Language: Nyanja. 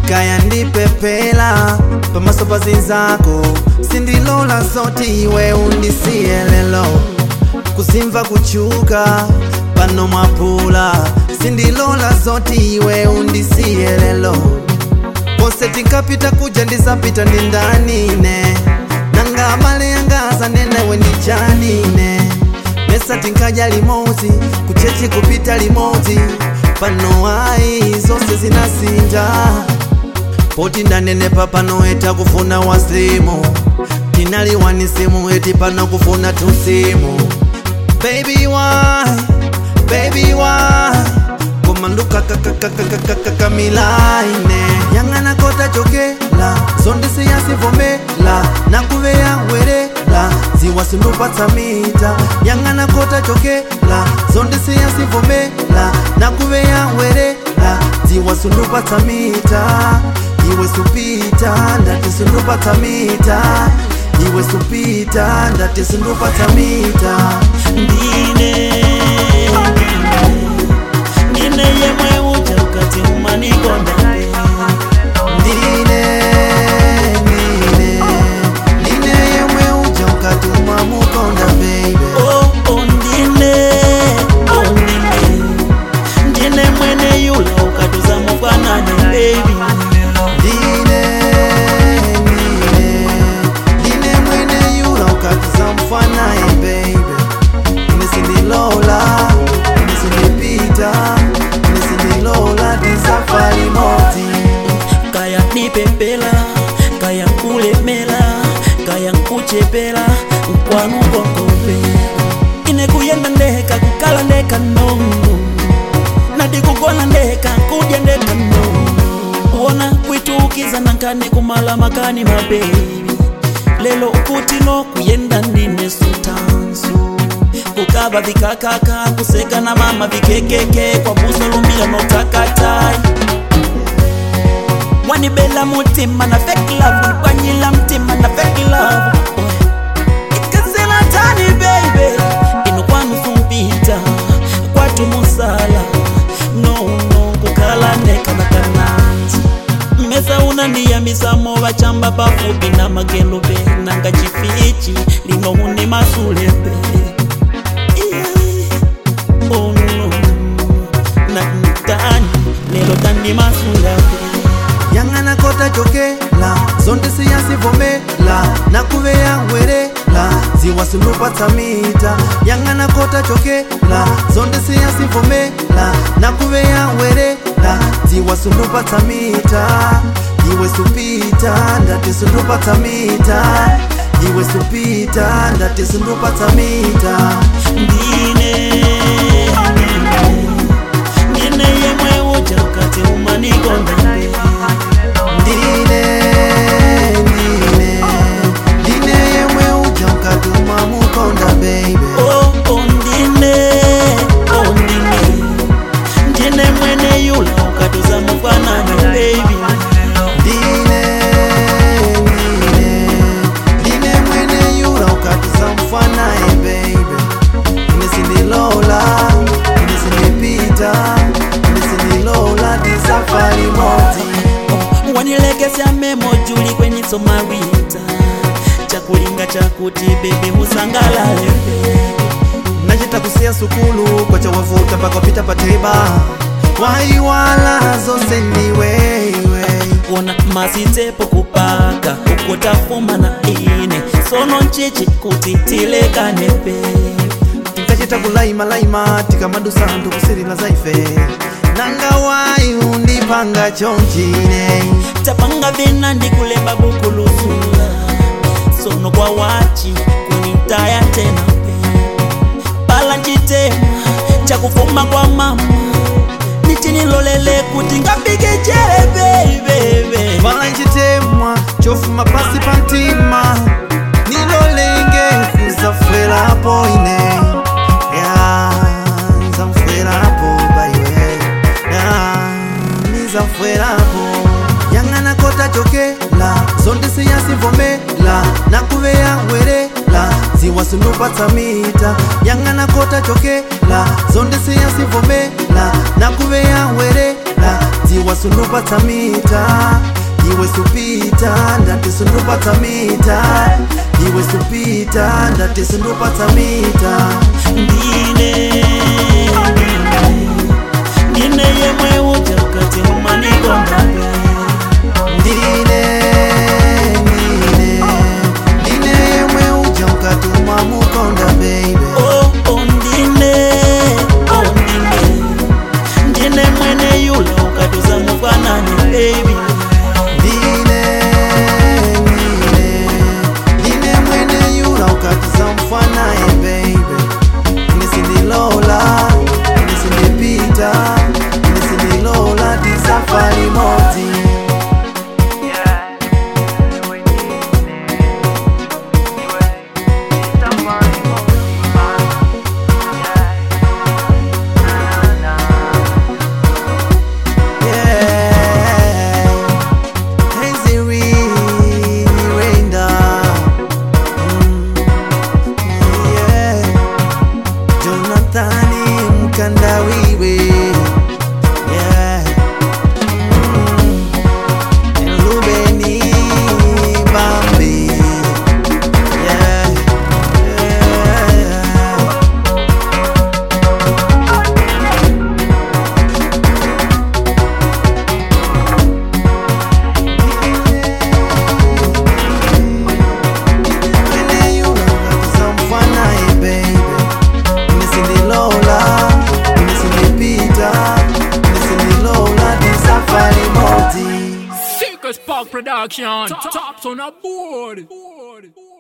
kaya ndipepela pamaso pa zinzako sindilola zoti iwe undisiye lelo kuzimva kuchuka pano mwapula sindilola zoti iwe undisiye lelo pose tinkapita kuja ndisapita ndi ndanine nanga male yangaza nenewe ndichanine mesa tinkaja limodzi kuchechi kupita limodzi pano ayi zonse zinasinja poti ndanenepa pano eta kufuna wasimu tinaliwanisimu eti pano kufuna tusimu baby why baby why komanduka kakakakakakamilaine yang'ana kota chokela zondisi yasivomela nakuveya werela ziwasundupatsamita yang'ana kota chokela zondisi yasivomela nakuveya werela ziwasundupatsamita iwe supita ndati sundupatsamita iwe supita ndati sundupatsamita ndine ndine yemwe uja ukati umanikonda ndine ndine ndine yemwe uja ukatuma mukonda baby oh, oh, ndine oh, ndine ndine mwene yula ukatuza mukwanani baby ndine ndine ndine mwene yula ukatuza mfanaye baby ine sindilola ine sindipita ine sindilola tisafari moti kaya nipepela kaya nkulemela kaya nkuchepela nkwanu konkope ine kuyenda ndeka kukala ndeka nongo nadi kugona ndeka kudya ndeka nongo wona kwitukiza nankani kumala makani mabebi lelo ukuti no kuyenda ndine sutansu kukaba vikakaka kuseka na mama vikekeke kwa buso lumila notakatai wanibela mutima na fake love nikwanyila mtima na fake love ikazela tani baby inokwanusumpita kwatu musala no no kukala neka na kananzi mesa unaniyambisa mova chamba pafupi na makelube nanga chifichi linohuni masulebe Yeah. Oh, no. na ntani lelo tani masulebe yang'ana kota chokela zondisi yasivomela nakuveya werela ziwasundupatsamita yang'ana kota chokela zondisi yasivomela nakuveya werela ziwasundupatsamita iwe supita ndati sundupatsamita iwe supita ndati sundupatsamita ndine ndine yemwe uja ukati umanikonda ndine ndine ndine yemwe uja ukatuma mukonda baby oh, oh, ndine oh, ndine ndine mwene yula ukatuza mukwanani baby ndine ndine ndine mwene yula ukatuza mfanaye baby ine sindilola ine sindipita ine sindilola tisafari moti wanilekesya memo juli kwenye somarita chakulinga chakuti bebe musangalale nachita kusiya sukulu kwacha wavuta mpaka wapita pateba waiwala zonse ndiwewe wona masitepo kupaka ukutafuma na ine sono nchichi kuti tilekanepe tinkachita kulaimalaima tikamadusa anthu kusirila zaife nanga wayi undipanga chonchine tapanga vina ndikulemba bukulusula sono kwa wachi kunitaya tena pala ncitema chakufuma kwa mama nichinilolele kuti ngapike chere beibebe vala nchitemwa chofuma pasi pa mtima nilolenge kuzafwerapo ine ya nzamfwerapo baiwe ya nizafwerapo yang'ana kota chokela zondisi yasivomela nakuveya werela ziwasundupatsamita yang'ana kota chokela zondisi yasivomela nakuveya werela ziwas sundupata mita iwe supita ndati sundupata mita iwe supita ndati sundupata mita ndine ndine yemwe uja ukati umanikonda ndine ndine ndine yemwe uja ukatuma mukonda baby oh, oh, ndine oh, ndine ndine mwene yula ukatuza mufanani baby ndine ndine ndine mwene yula ukatiza mfanaye baby nisindilola nisindipita nisindilola tisafari moti Yeah, Hazy rain, rain down. Mm, yeah. Jonathani Mkandawiwe. Yeah. Mm, Rubeni Bambi. Yeah. Yeah. Mwene yula ukatiza mfanaye baby nisindilola nisindipita nisindilola tisafari moti Sickest Park Production. Top, tops on a board. board.